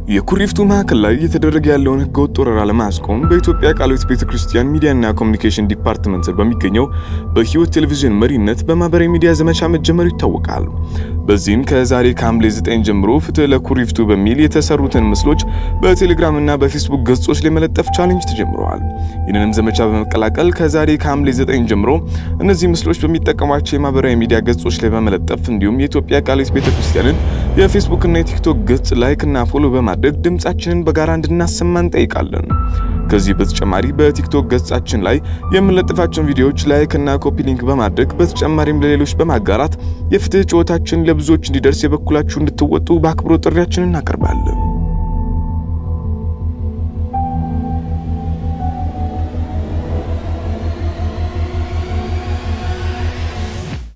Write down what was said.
የኩሪፍቱ ማዕከል ላይ እየተደረገ ያለውን ህገወጥ ወረራ ለማስቆም በኢትዮጵያ ቃለ ሕይወት ቤተክርስቲያን ሚዲያና ኮሚኒኬሽን ዲፓርትመንት ስር በሚገኘው በሕይወት ቴሌቪዥን መሪነት በማህበራዊ ሚዲያ ዘመቻ መጀመሩ ይታወቃል። በዚህም ከዛሬ ከሐምሌ 9 ጀምሮ ፍትህ ለኩሪፍቱ በሚል የተሰሩትን ምስሎች በቴሌግራም እና በፌስቡክ ገጾች ላይ መለጠፍ ቻሌንጅ ተጀምረዋል። ይህንንም ዘመቻ በመቀላቀል ከዛሬ ከሐምሌ 9 ጀምሮ እነዚህ ምስሎች በሚጠቀሟቸው የማህበራዊ ሚዲያ ገጾች ላይ በመለጠፍ እንዲሁም የኢትዮጵያ ቃለ ሕይወት ቤተክርስቲያንን የፌስቡክ እና የቲክቶክ ገጽ ላይክ እና ፎሎ በማድረግ ድምጻችንን በጋራ እንድናሰማ እንጠይቃለን። ከዚህ በተጨማሪ በቲክቶክ ገጻችን ላይ የምንለጥፋቸውን ቪዲዮዎች ላይክ እና ኮፒ ሊንክ በማድረግ በተጨማሪም ለሌሎች በማጋራት የፍትህ ጩኸታችን ለብዙዎች እንዲደርስ የበኩላችሁ እንድትወጡ በአክብሮት ጥሪያችንን እናቀርባለን።